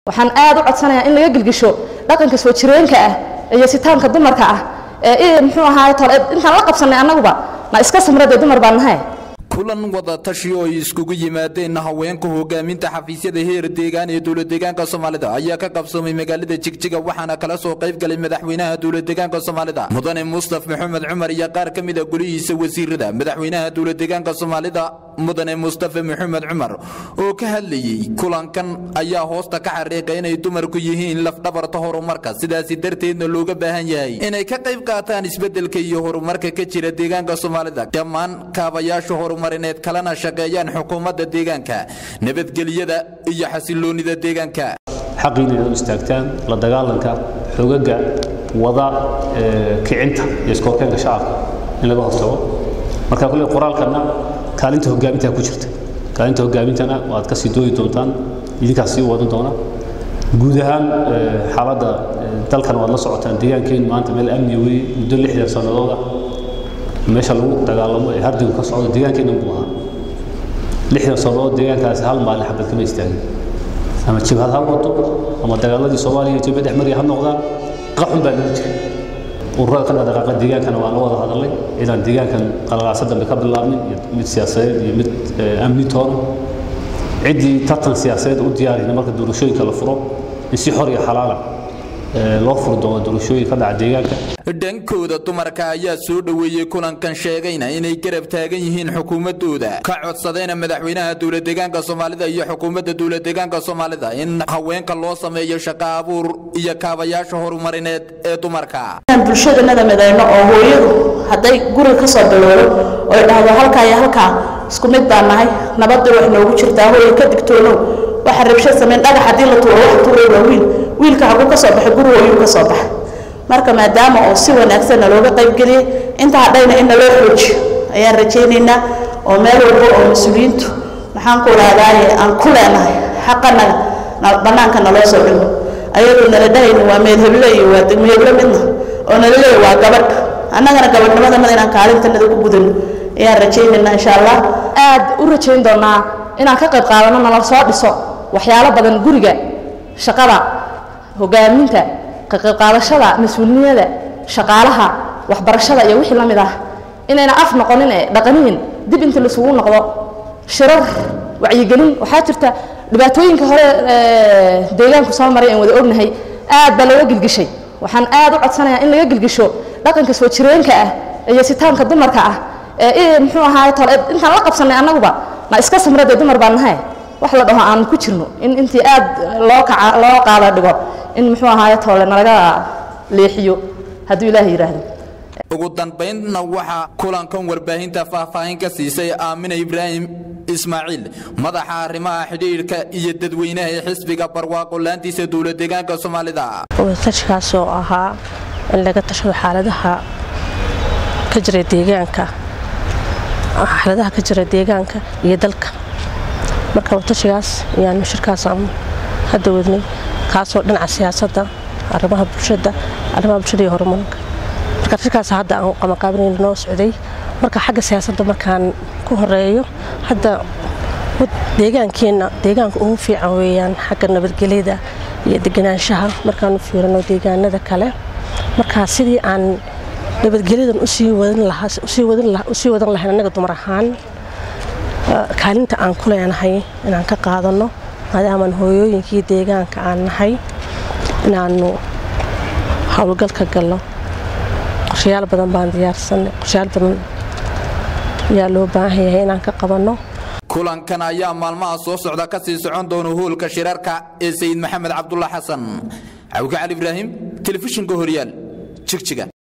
waxaan aad u codsanayaa in laga gilgisho dhaqanka soo jireenka ah iyo sitaanka dumarka ah ee muxuu ahaay tole intaan la qabsannay annaguba na iska samradee dumar baan nahay kulan wada tashi oo ay iskugu yimaadeen haweenka hogaaminta xafiisyada heer deegaan ee dowladdeegaanka soomaalida ayaa ka qabsoomay magaalada jigjiga waxaana kala soo qayb galay madaxweynaha dowladdeegaanka soomaalida mudane mustaf maxamed cumar iyo qaar ka mid a golihiisa wasiirada madaxweynaha dowladdeegaanka soomaalida mudane mustafe maxamed cumar oo ka hadlayey kulankan ayaa hoosta ka xariiqay inay dumarku yihiin lafdhabarta horumarka sidaasi darteedna looga baahan yahay inay ka qayb qaataan isbeddelka iyo horumarka ka jira deegaanka soomaalida dhammaan kaabayaasha horumarineed kalena shaqeeyaan xukuumadda deegaanka nabadgelyada iyo xasiloonnida deegaanka xaqiina inaad u istaagtaan la dagaalanka xogaga wada kicinta iyo iskoorkeenka shacabka in laga hortago marka kule qoraalkana kaalinta hogaaminta ku jirta kaalinta hogaamintana waad kasii dooyi doontaan idinkaas sii wadan doona guud ahaan xaaladda dalkan waad la socotaan deegaankeenu maanta meel amni weeye muddo lixdan sannadooda meesha lagu dagaalamo ee hardigu ka socdo deegaankeena buu ahaa lixdan sannadood deegaankaasi hal maalin xabad kama istaagin ama jibhad ha wado ama dagaaladii soomaaliya etoobiya dhex mariya ha noqdaan qaxun baa lagu jiray ururada ka dhaqaaqa deegaankana waa la wada hadalay inaan deegaankan qalalaasa dambe ka bilaabnin iyo mid siyaasadeed iyo mid amni toona ciddii tartan siyaasadeed u diyaarina marka doorashooyinka la furo in si xor iyo xalaala loo furi doono doorashooyin ka dhaca deegaanka dhankooda dumarka ayaa soo dhoweeyey kulankan sheegayna inay garab taagan yihiin xukuumadooda ka codsadayna madaxweynaha dowladdeegaanka soomaalida iyo xukuumadda dowladdeegaanka soomaalida in haweenka loo sameeyo shaqo abuur iyo kaabayaasha horumarineed ee dumarka inaan bulshadanada midayno oo hooyadu hadday guriga ka soo bilowdo oy dhahdo halkaa iyo halkaa isku mid baan nahay nabadda wax noogu jirtaa hooyo ka digtoonow waxa rabsho samayn dhagax haddii la tuuro wax tuuray waa wiil wiilka haguu ka soo baxay guri hooyuu ka soo baxay marka maadaama oo si wanaagsan nalooga qaybgeliyey inta hadhayna in naloo xoojiyo ayaan rajaynaynaa oo meel walba oo mas-uuliyiintu maxaan ku raadaaye aan ku leenahay xaqanaga bannaanka naloo soo dhigo ayadoo nala dhahayna waa meedheble iyo waa degmeedle midna oo nala leeya waa gabadh annagana gabadhnimadana inaan kaalintanada ku gudano ayaan rajaynaynaa insha allah aad u rajayn doonaa inaan ka qayb qaadano nala soo dhiso waxyaalo badan guriga shaqada hogaaminta ka qayb qaadashada mas-uulnimada shaqaalaha waxbarashada iyo wixii la mid ah inayna af noqonin ee dhaqaniin dib inta laisugu noqdo shirar wacyigelin waxaa jirta dhibaatooyinka hore deegaanku soo maray aan wada ognahay aad baa looga gilgishay waxaan aad u codsanayaa in laga gilgisho dhaqanka soo jireenka ah iyo sitaanka dumarka ah ee muxuu ahaay tole intaan la qabsannay annaguba na iska samradee dumar baan nahay wax la dhaho aan ku jirno in intii aad loo kaca loo qaada dhigo in muxuu ahaaye toole nalaga leexiyo hadduu ilaaha yidhaahdo ugu dambaynna waxaa kulankan warbaahinta faahfaahin ka siisay aamina ibraahim ismaaciil madaxa arrimaha xidhiidhka iyo dadweynaha ee xisbiga barwaaqo laantiisa dowladdeegaanka soomaalida wadataashkaas oo ahaa in laga tashado xaaladaha ka jira deegaanka xaaladaha ka jira deegaanka iyo dalka marka watashigaas ayaanu shirkaas aan hadda wadnay kaasoo dhinaca siyaasadda arrimaha bulshada arrimaha bulshada iyo horumarka marka shirkaas hadda aan qamaqaabinayn noo socday marka xagga siyaasadda markaan ku horeeyo hadda deegaankeenna deegaanka ugu fiican weeyaan xagga nabadgelyada iyo deganaanshaha markaanu fiirino deegaanada kale marka sidii aan nabadgelyadan usii wadan lahayn annaga dumar ahaan kaalinta aan ku leenahay inaan ka qaadanno maadaamaan hooyooyinkii deegaanka aan nahay inaanu howlgal ka galno qorshayaal badan baan diyaarsanay qorshayaal badan ayaa loo baahan yahay inaan ka qabanno kulankan ayaa maalmaha soo socda ka sii socon doona hoolka shirarka ee sayid maxamed cabdulla xasan cawke cali ibraahim telefishinka horyaal jigjiga